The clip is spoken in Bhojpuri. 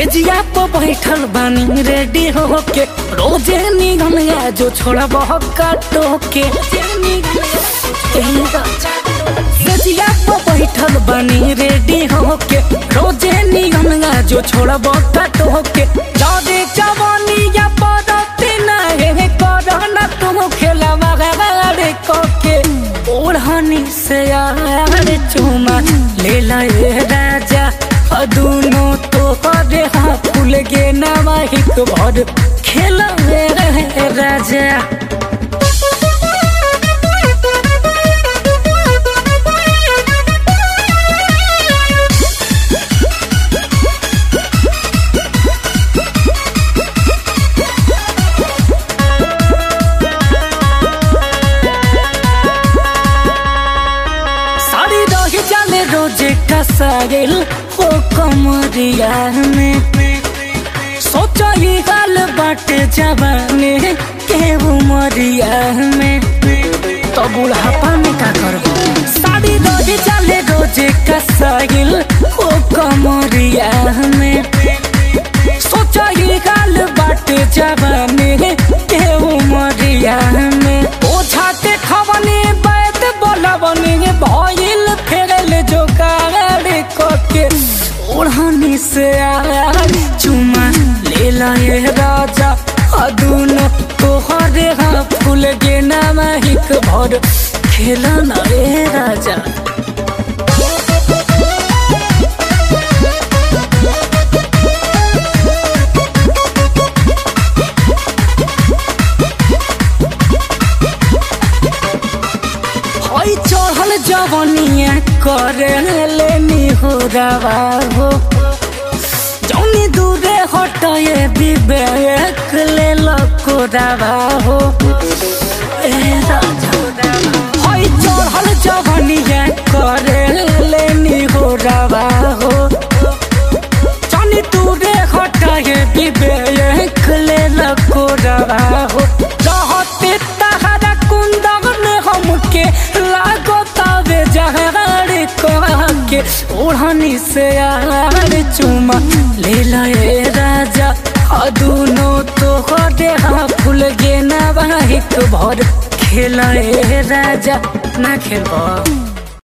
सेजिया पर बैठल बानी रेडी होके रोजे निगम या जो छोड़ा बहुत काटो के सेजिया पर बैठल बानी रेडी होके रोजे निगम या जो छोड़ा बहुत काटो के जादे जवानी या पदती ना हे करना तुम खेला मगाड़े कोके ओढ़नी से यार चुमा ले लाए राजा अदुनो तो करे हाँ फूल गे नवाहिक भर खेला रहे राजा साड़ी रही जाले रोजे का सागिल हो कमरिया में सोचो ये गाल बाटे जवाने के उमरिया में तो बुढ़ापा में का करबो साड़ी रही जाले रोजे का सागिल हो कमरिया में सोचो ये गाल बाटे जवाने के उमरिया में ओझा के खवनी बैत बोलवनी भइल फेरल जो गाड़ी कोके ओढ़नी से आर चुमा ले लाए राजा अदुनो तोहरे हाँ फूल गे नामाहिक भर खेला ना रे राजा हई चढ़ल जवनिया करे लेनी हो रवा हो जौनी दूरे हटए विवेक ले लको रवा हो ए राजा हई चढ़ल जवनिया करे लेनी हो रवा हो जौनी दूरे हटए विवेक ले लको रवा हो रहते तहरा कुंदन हमके लागो तबे जहर के ओढ़नी से यार चुमा ले लाए राजा अदुनो तो दे हाँ फूल गे नवाहिक भर खेलाए राजा ना खेलबो